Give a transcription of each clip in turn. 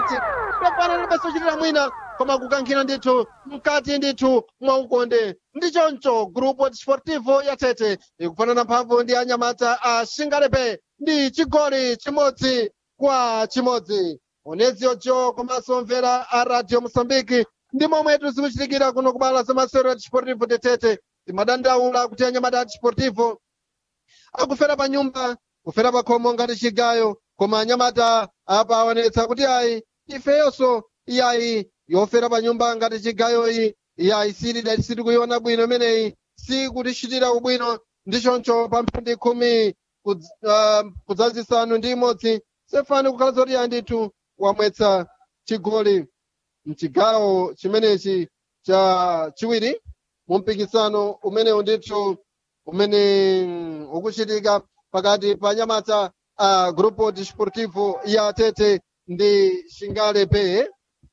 madzi pepana libenso chitira mwina koma kukankhira ndithu mkati ndithu mwaukonde ndi choncho grupo desportivo ya tete ikufanana mphamvu ndi anyamata a shingalepe ndi chigoli chimodzi kwa chimodzi onezi ojo komanso mvera a radio mosambiki ndi momwe zikuchitikira kuno kubala za masewero a desportivo de tete timadandaula kuti anyamata a desportivo akufera pa nyumba kufera pa khomo ngati chigayo koma anyamata apa aonetsa kuti ayi ifeyonso iyayi yofera pa nyumba ngati chigayoyi iyayi sili sitikuyiona bwino imeneyi sikutichitira ubwino ndi choncho pa mphindi khumi kudz- ah, kudzazisanu ndi imodzi sefani kukhala zoti iyayi ndithu wamwetsa chigoli mchigawo chimenechi cha chiwiri mu mpikisano umenewu ndithu umene mm, ukuchitika pakati pa nyamata a grupo desportivo ya tete ndi shingale pe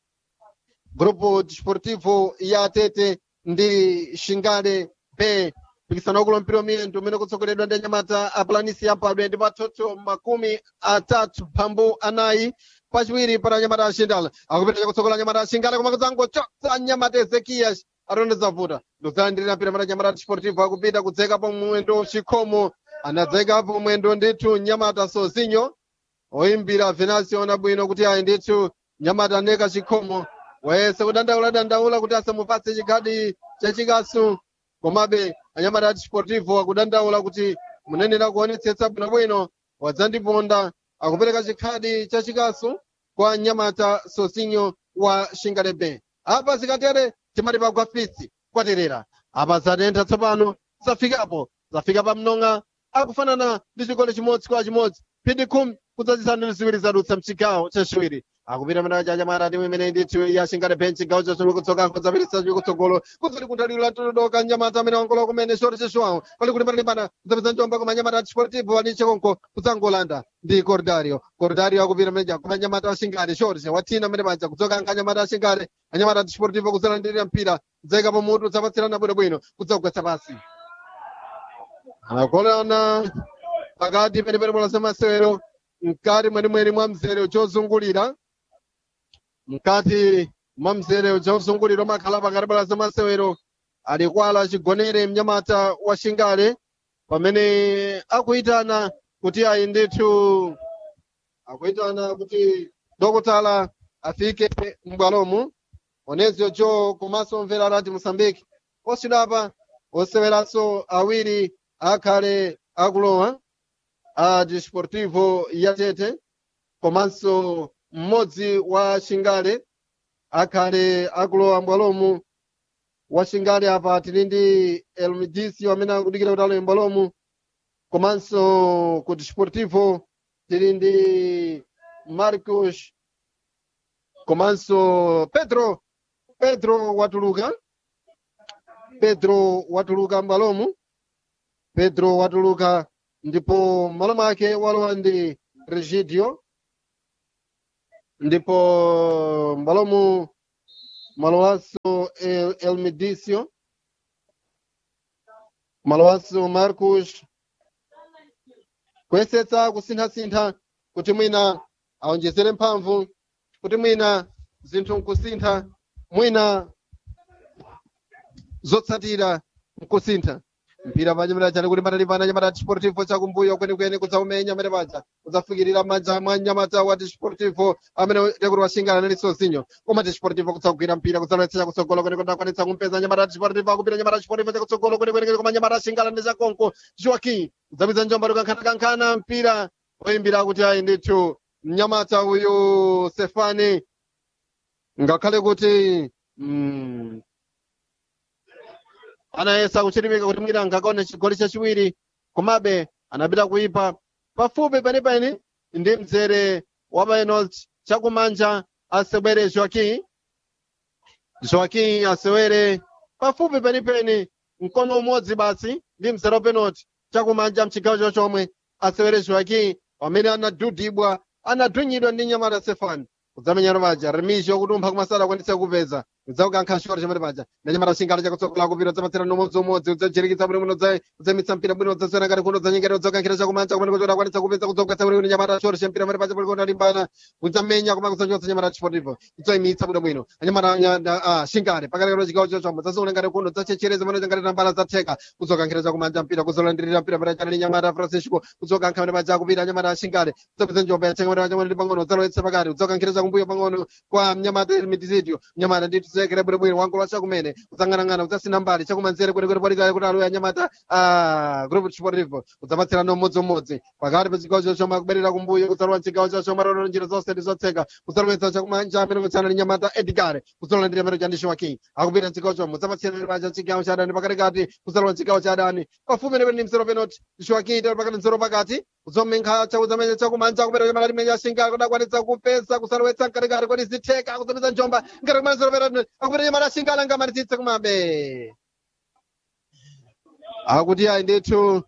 grupo desportivo ya tete ndi shingale pe mpikisano wakulo mpira wamiyendo umene kutsogoledwa ndi anyamata a planisi yampadwe ndi patsotso makumi atatu phambu anayi pachiwiri para anyamata a shindala akupita kutsogola anyamata a shingale koma kudzangochotsa anyamata ezekias atoneza vuta ndikuzalandirira mpira mara anyamata a desportivo akupita kudzekapo mwendo chikhomo anadzekapo mwendo ndithu nyamata sozinyo oyimbira venasio na bwino kuti ayi ndithu nyamata aneka chikhomo wayese kudandaula dandaula kuti asamupatse chikhadi chachikasu komabe anyamata a desportivo akudandaula kuti munenera kuonetsetsa bwinobwino wadzandiponda akupereka chikhadi chachikasu kwa nyamata sosinyo wa shingalebe apa zikatere timati pagwa fisi kwaterera apa zatentha tsopano zafikapo zafika pa mnong'a akufanana ndi chigoli chimodzi kwa chimodzi phindi khumi kudzazisanu ndi ziwiri zadutsa mchigawo chachiwiri akupita mena cha anyamata timu imene ndithu yashingale bench chigawo chachiwiri kutsoka kudzapititsa chiwiri kutsogolo kudzali kunthalira todoka nyamata amene wangola kumene shoti cheshuwawo pali kuti patalimbana kudzapitsa njomba koma nyamata desportivo ali chekonko kudzangolanda ndi cordario cordario akupita mene koma nyamata ashingale shoti wathina amene paja kudzoka nka anyamata ashingale anyamata desportivo kudzalandirira mpira kudzayikapo mutu kudzapatsirana bwinobwino kudzagwetsa pasi anakolana pakati penepene bola zamasewero mkati mwenimweni mwa mzere chozungulira mkati mwa mzere chozungulira umakhala pakati bola zamasewero alikwala chigonere mnyamata wa shingale pamene akuyitana kuti ayi ndithu akuyitana kuti dokotala afike m'bwalomu onezio jo komanso mvera rati mosambiki osidapa oseweranso awiri akhale akulowa a desportivo ya tete komanso mmodzi wa shingale akhale akulowa m'bwalomu wa shingale apa tili ndi elmidisi amene akudikira kuti alowe m'bwalomu komanso ku desportivo tili ndi marcos komanso pedro pedro watuluka pedro watuluka m'bwalomu pedro watuluka ndipo malo make walowa ndi regidio ndipo mbalomu malowanso el, elmidicio malowanso marcus kuyesetsa kusinthasintha kuti mwina aonjezere mphamvu kuti mwina zinthu nkusintha mwina zotsatira nkusintha mpira pa nyamata chali kuti patalimbana nyamata desportivo chakumbuyo kwenikweni kudzaumenya amene paja kudzafikirira manja mwa nyamata wa desportivo amene tekuti washingana nali sozinyo koma desportivo kudzagwira mpira kudzalowetsa kutsogolo kwenikweni akwanitsa kumpeza nyamata desportivo akupita nyamata desportivo chakutsogolo kwenikweni koma nyamata ashingana ndi chakonko joaquim kudzapitsa njomba tikankhanakankhana mpira oyimbira kuti ayi ndithu mnyamata uyu sefani ngakhale kuti mm, anayesa kuchilimika kuti mwina angakaone chigoli chachiwiri komabe anapita kuipa pafupi penipeni ndi mzere wa penalty chakumanja asewere joaquim joaquim asewere pafupi penipeni mkono umodzi basi ndi mzere wa penalty chakumanja mchigawo chochomwe asewere joaquim pamene anadudibwa anadhunyidwa ndi nyamata sefani kudzamenyana paja remisho kuti umpha kumasada akwanitse kupeza udzaukankha short chamene paja ndanyamata shingale chakutsogola kupita udzapatsira nomodzi umodzi udzachirekitsa bwino bwino udza- udzamitsa mpira bwino udzasiyana ngati kuno udzanyengera udzakankhira chakumanja kumene kuti udakwanitsa kupeza kudzogwetsa bwino bwino nyamata short champira pamene paja palikona limbana udzamenya koma kudzachotsa nyamata chipotivo udzayimitsa bwino bwino anyamata nya- na- ah, shingale pakalekero chigawo chochombo udzasungula ngati kuno udzachechereza pamene ngati tambala zatheka kudzokankhira chakumanja mpira kudzolandirira mpira pamene chanali nyamata francisco kudzokankha pamene paja kupita nyamata shingale udzapeza njomba yathenga pamene paja pamene pang'ono udzalowetsa pakati udzokankhira chakumbuyo pang'ono kwa mnyamata mitizidio mnyamata ndithu zekere bwinobwino wangola chakumene udzang'anang'ana udzasina mbali chakumanzere kwenekwene palikale kuti aloya nyamata ah, group sportivo udzapatsirana ummodziumodzi pakati pa chigawo chochoma kuberera kumbuyo kudzalowa mchigawo chachoma rono njira zonse ndi zotseka kudzalowetsa chakumanja amene kutsana ndi nyamata edgare kudzalowa ndi amene chandishiwa king akupita mchigawo chomwe udzapatsirana pacha chigawo cha adani pakatikati kudzalowa mchigawo cha adani pafupi nepene ndi mzero penalty ndishiwa king tali pakati mzero pakati kuzomenkha chakudzamenya chakumanja kupita nyamata limene yashinga kudakwanitsa kupesa kusalowetsa mkatikati kodi zitheka kudzapeza njomba ngati kumene mzero penalty akupita nyamata yashinga alangamatitsitse kumabe akuti ayi ndithu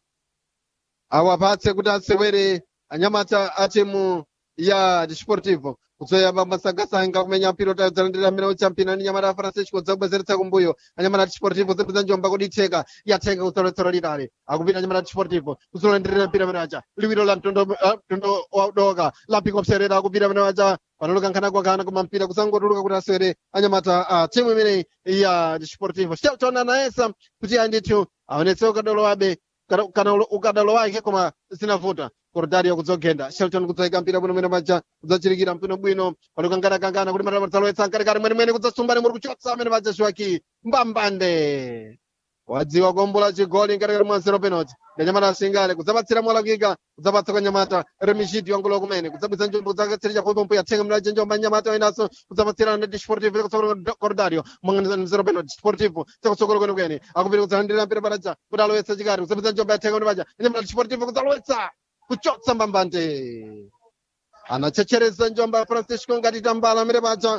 awapatse kuti asewere anyamata a timu ya desportivo kudzoyamba masangasanga kumenya mpira utadzalandira amene uchampina ndi nyamata a francisco dzakubwezeretsa kumbuyo anyamata a desportivo zipeza njomba kuti itheka yatheka kusoletsero litali akupita anyamata a desportivo kuzolandirira mpira amene aja liwiro la mtondo ah, mtondo wadoka lapika kupserera akupita amene aja panaloka nkhanakwakhana koma mpira kusangotuluka kuti asewere anyamata a timu imeneyi ya desportivo shelton anayesa kuti ayi ndithu aonetse ukadolowabe kana kana ukadalo wake koma zinavuta kordario kudzogenda shelton kudzayika mpira bwino mwene maja kudzachirikira mpino bwino palikangana kuti matala dzalowetsa mkatikati mwenemwene kudzasumbani muri kuchotsa amene maja shiwaki mbambande wadziwa kuombola chigoli mkatikati mwa zero penalty ndanyamata asingale kudzapatsira mwalakika kudzapatsa kwa nyamata remishidi wangulo kumene kudzabwitsa njombo kudzatsirija pompo yathenga mlaje njomba nyamata wainaso kudzapatsira ndi desportivo chakutsogolo cordario mwa zero penalty desportivo chakutsogolo kwenekwene akupita kudzalandirira mpira panaja kuti alowetsa chikati kudzapitsa njomba yathenga kuti paja nyamata desportivo kudzalowetsa kuchotsa mbambande anachechereza njomba ya francisco ngati tambala amene paja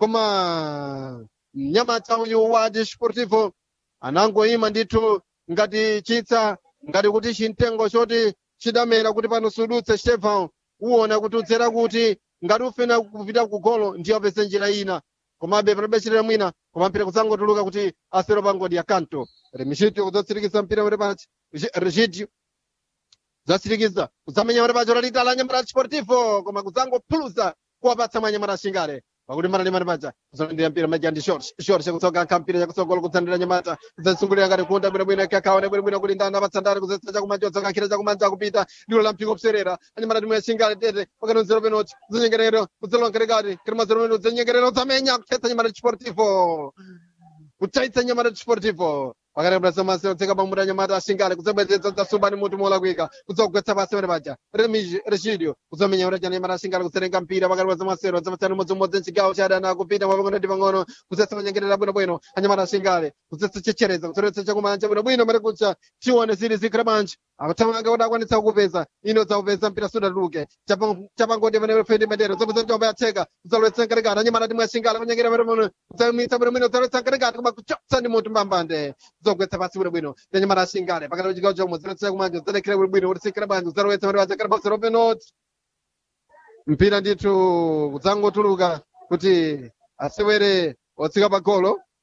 koma mnyamata uyu wa desportivo anangoyima ndithu ngati chitsa ngati kuti chimtengo choti chidamera kuti pano sudutse stefan uwona kuti udzera kuti ngati ufena kupita ku golo ndiyo apeze njira ina komabe palibe chitira mwina koma mpira kudzangotuluka kuti asero pangodi ya kanto remishitio kudzatsirikiza mpira uri pachi regidio zatsirikiza kudzamenya uri pacho lalitala nyamata desportivo koma kudzangophulusa kuwapatsa mwa nyamata shingale pakuti mara limati paja kuzolandira mpira maja ndi short short chakutsoka nkha mpira chakutsogolo kutsandira nyamata kudzasungulira ngati kunda bwinobwino kakaone bwinobwino kuti ndana patsandani kuzetsa chakumanja kudzakankhira chakumanja kupita ndilo la mpingo kuserera anyamata timwe yashingale tete pakati mzero penoti kudzenyengerero kudzalowa nkatikati kati mazero penoti kudzenyengerero kudzamenya kuthetsa nyamata desportivo kutsaitsa nyamata desportivo pakati pa samasi otseka pamuti anyamata ashingale kudzabwezedza dzasumbani mutu molakika kudzogwetsa pasi pene paja remiji rechidio kudzamenya kuti anyamata ashingale kutserenga mpira pakati pa samasero dzapatsani umodzimodzi mchigawo cha adani akupita mwapang'ono ndi pang'ono kudzetsa kunyengerera bwinobwino anyamata ashingale kudzetsa chechereza kutsoletsa chakumanja bwinobwino mati kucha chione zili zikhala bwanji akuthamanga kuti akwanitsa kukupeza ino dzaupeza mpira sudatuluke chapangoti pene fendi mendero dzapeza njomba yatheka kudzalowetsa nkatikati anyamata timwe ashingale kunyengera bwinobwino kudzamitsa bwinobwino kudzalowetsa nkatikati koma kuchotsa ndi mutu mbambande zogwetsa pasi bwinobwino ndanyamata ashingale pakati pachigawo chomwe zilowetsa kumanja zidalekhera bwinobwino kuti sikira bwanji kudzalowetsa pene pachakhala pasero penoti mpira ndithu kudzangotuluka kuti asewere otsika pa golo